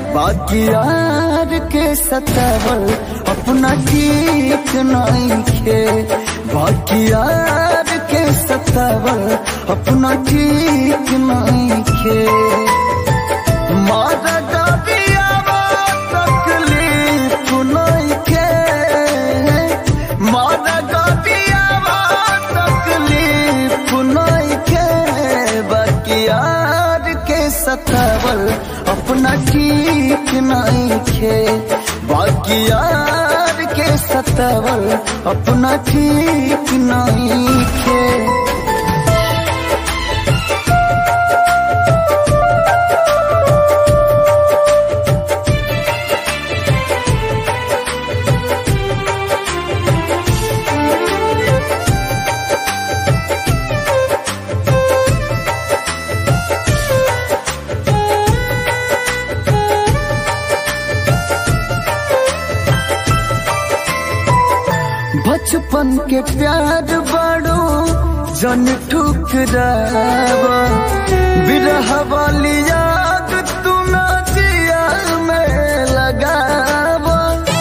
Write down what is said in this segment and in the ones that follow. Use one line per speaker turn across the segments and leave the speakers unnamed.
बाकी यार के सतावल अपना ठीक नहीं खे बाकी यार के सतावल अपना ठीक नहीं खे मारा डबियावा तकलीफ नहीं खे मारा डबियावा तकलीफ नहीं खे बाकी यार के सतावल अपना ठीक नहीं खे बाकी यार के सतावल अपना ठीक नहीं खे बचपन के प्यार बड़ो जन ठुकरावा बिरह वाली याद तू ना जिया में लगावा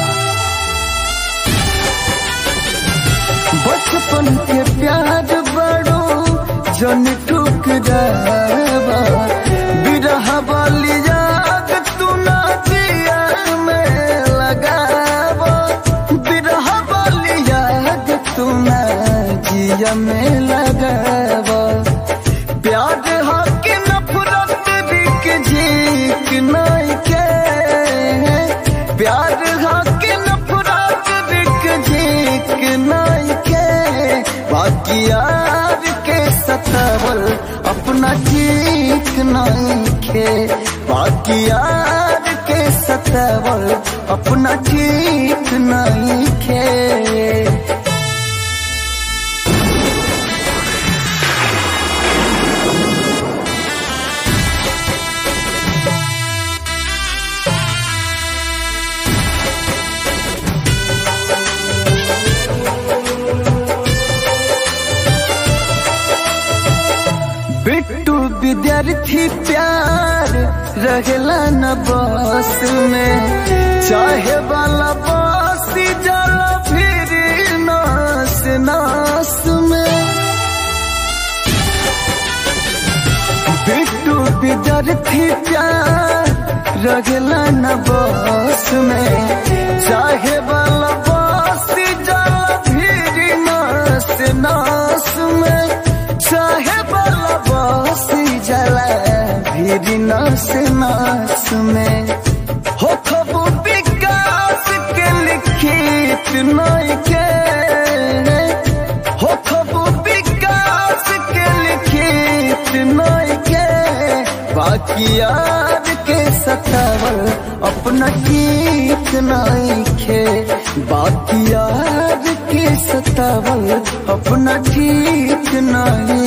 बचपन के प्यार बड़ो जन ठुकरावा बिरह वाली याद तू ना जिया में लगावा बिरह वाली याद तू ना जिया में लगावा प्यार हक नफरत बिक झीक नहीं के प्यार हक नफरत बिक झीक नहीं के बाकी यार के सतावल अपना ठीक नहीं खे बाकी यार के सतावल अपना ठीक नहीं खे बिट्टू विद्यार्थी प्यार रहेला न बस में चाहे वाला बस जाला फिर नास नास में बिट्टू विद्यार्थी प्यार रहेला न बस में चाहे वाला बस जाला फिर नास नास में चाहे वाला बस जला फिर नास नास में हो खबू विकास के लिखित नहीं के हो खबू विकास के लिखित नहीं के बाकी यार के सतावल अपना ठीक नहीं खे बाकी यार के सतावल अपना ठीक नहीं